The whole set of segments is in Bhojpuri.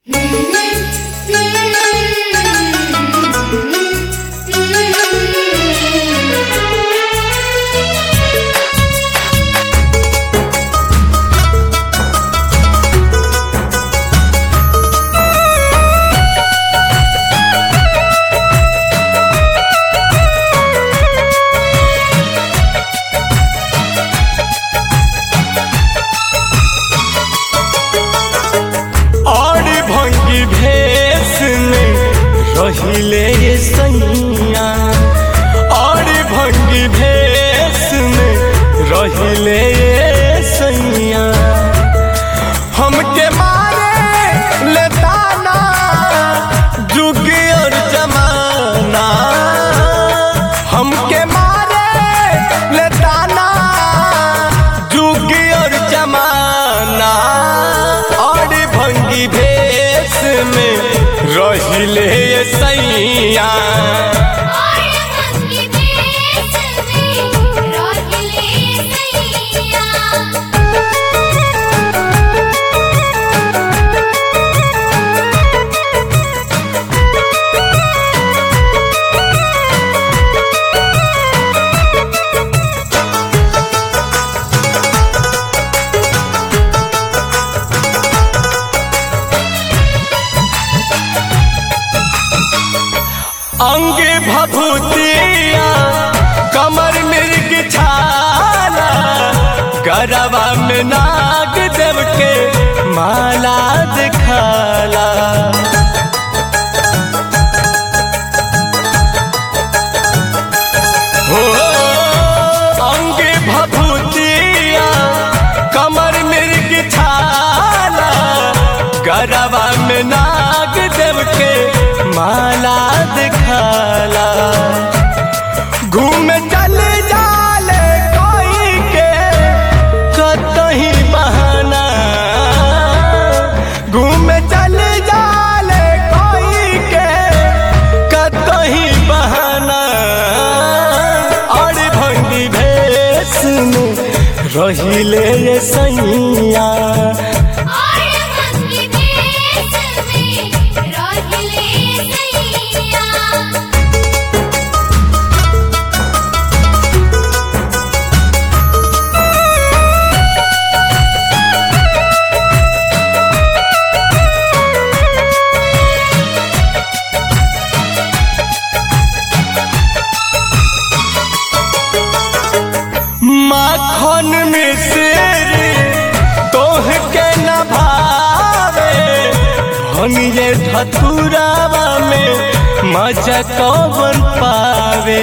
पहिले सैया और भंगी भेस में रहिले सैया हमके मारे ले ताना जुग और जमाना हमके मारे ले ताना जुग और जमाना और भंगी भेस में रहिले सैया और भंगी देश में रोहिले सैया अंग भभूतिया कमर मृग छाला गरबा में नाग देव के माला दिखाला हो अंग भभूतिया कमर मृग छाला गरबा में नाग देव के माला दिखाला घूम चल जाले कोई के कतही बहाना घूम चल जाले कोई के कतही बहाना और भंगी भेस में रहिले सैया और भंगी देश में रोहिले सैया माखन में शेर तोह के न भावे भंगे धतुरावा में मजा कौन पावे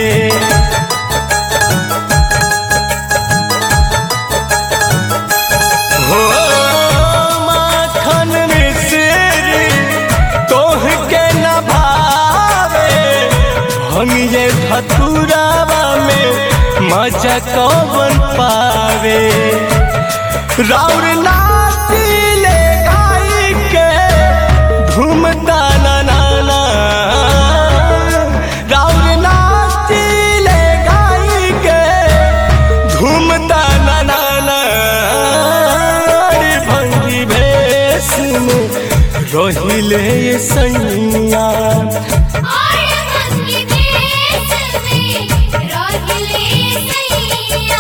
हो माखन में शेर तोह के न भावे भंगे धतुरावा में मजा कौन पावे राउर नाचिले गाई के घूमता ना नाना राउर नाचिले गाई के घूमता ना नाना अरे भंगी भेस में रहिले सैया और भंगी देश में रोहिले सैया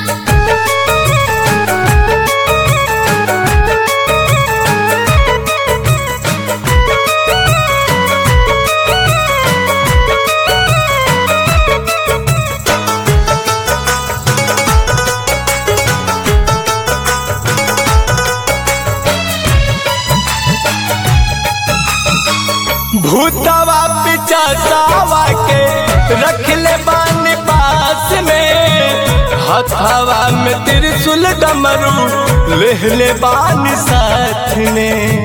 भूतवा पिचासावा के रख ले बान पास में हथवा में त्रिशूल डमरू लेह ले बान साथ में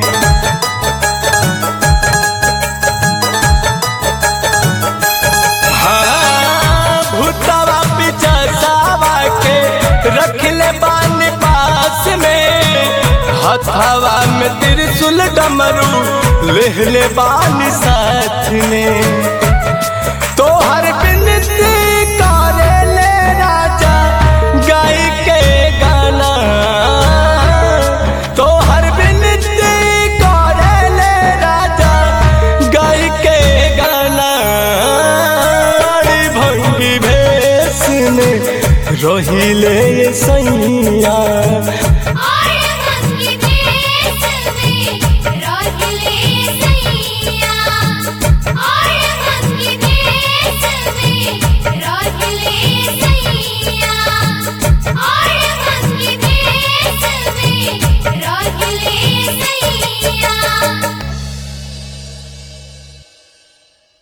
हाँ, भूतवा पिचासावा के रख ले बान पास में हथवा में त्रिशूल डमरू लेह ले बान साथ में तो हर बिनती करे ले राजा गाय के गाना तो हर बिनती करे ले रहिले सैया